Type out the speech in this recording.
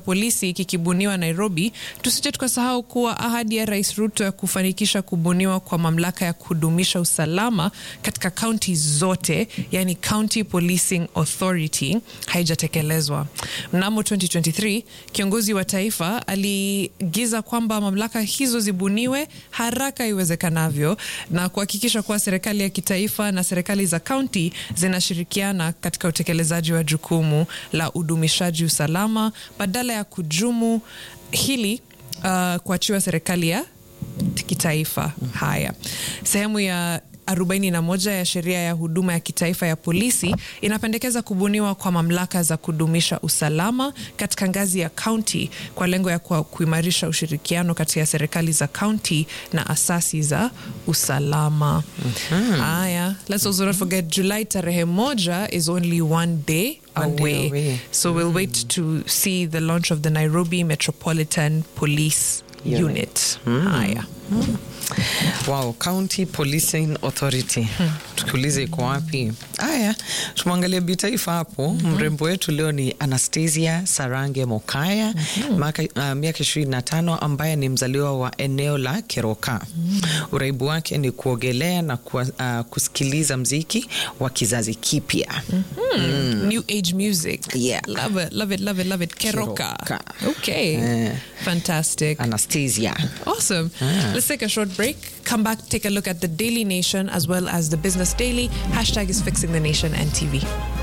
polisi kikibuniwa Nairobi, tusije tukasahau kuwa ahadi ya Rais Ruto ya kufanikisha kubuniwa kwa mamlaka ya kudumisha usalama katika kaunti zote, yani County Policing Authority, haijatekelezwa. Mnamo 2023 kiongozi wa taifa aligiza kwamba mamlaka hizo zibuniwe haraka iwezekanavyo na kuhakikisha kuwa serikali ya kitaifa na serikali za kaunti zinashirikiana katika utekelezaji wa jukumu la udumishaji usalama badala ya kujumu hili uh, kuachiwa serikali ya kitaifa. Haya, sehemu ya 41 ya sheria ya huduma ya kitaifa ya polisi inapendekeza kubuniwa kwa mamlaka za kudumisha usalama katika ngazi ya kaunti kwa lengo ya kwa kuimarisha ushirikiano kati ya serikali za kaunti na asasi za usalama. Haya, let's also not forget July tarehe moja is only one day One day away. away. So we'll wait to see the launch of the Nairobi Metropolitan Police Unit. Unit. Haya. Wow, County Policing Authority. Tukiuliza iko wapi? Haya, tumwangalia bitaifa hapo. Mrembo wetu leo ni Anastasia Sarange Mokaya, maka- ah, miaka ishirini na tano, ambaye ni mzaliwa wa eneo la Keroka. Uraibu wake ni kuogelea na kuwa, ah, kusikiliza mziki wa kizazi kipya. Mm. New age music. Yeah. Love it, love it, love it, love it. Keroka. Keroka. Okay. Eh. Fantastic. Anastasia. Awesome. Let's take a short break. Come back, take a look at the Daily Nation as well as the Business Daily. Hashtag is fixing the nation and TV.